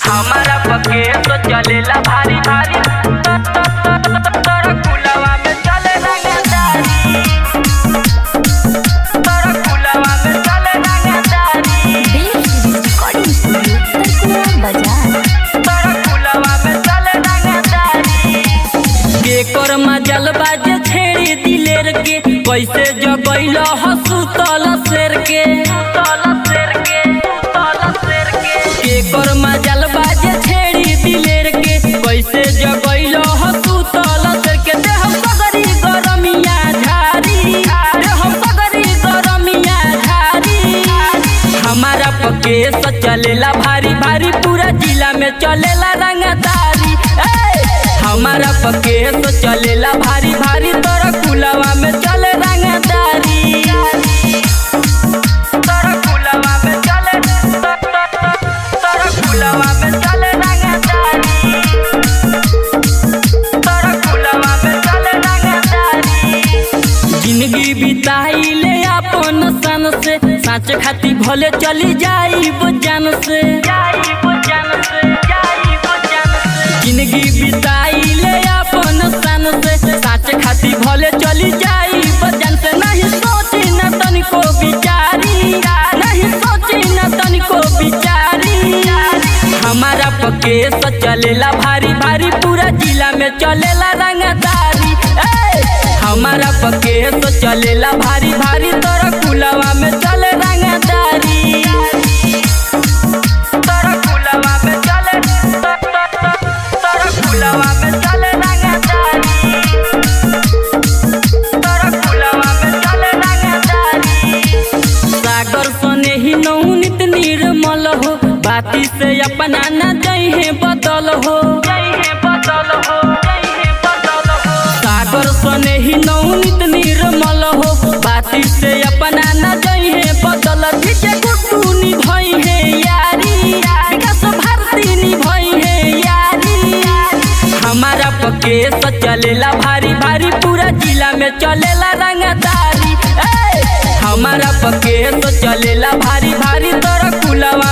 हमारा पके तो चलेला भारी भारी तोरा कुलवा में चले रंगदारी तोरा कुलवा में चले रंगदारी रिकॉर्डिंग स्टूडियो तरकुलवा बाजार तोरा कुलवा में चले रंगदारी केकर मजल बाजे छेड़ी दिलेर के कैसे जगैल हसु तल शेर के तल शेर के तल शेर के केकर मजल बाजे छेड़ी दिलेर के कैसे जगैल हसु तल शेर के देह सगरी गरमिया झारी देह सगरी गरमिया झारी हमारा पके से चलेला भारी भारी पूरा जिला में चलेला रंगदारी ए! हमारा पके से चलेला भारी भारी तोरा कुलवा में चले रंगदारी तोरा कुलवा में चले तोरा कुलवा में चले रंगदारी तोरा कुलवा में चले रंगदारी जिंदगी बिताइले अपन सन से साँच खाती भले चली जाई जान से जिंदगी बिताइले अपन सन से साँच खाती भले चली जाई जान से नहीं सोची न तनिको बिचारी नहीं सोची न तनिको बिचारी हमारा पके से चलेला भारी भारी पूरा जिला में चलेला रंगदारी ए! हमारा पके से चलेला भारी भारी तोरा कुलवा में चले रंगदारी तोरा कुलवा में चले तोरा कुलवा में चले रंगदारी तोरा कुलवा में चले रंगदारी सागर सने ही नौनित निर्मल हो बाती से अपना न जइहे बदल हो सागर सने ही नौनित निर्मल हो बाती से अपना न जइहे बदल डीजे गुड्डू निभई है यारी विकास भारती निभई है यारी हमारा पके से चलेला भारी भारी पूरा जिला में चलेला रंगदारी ए! हमारा पके से चलेला भारी भारी तोरा कुलवा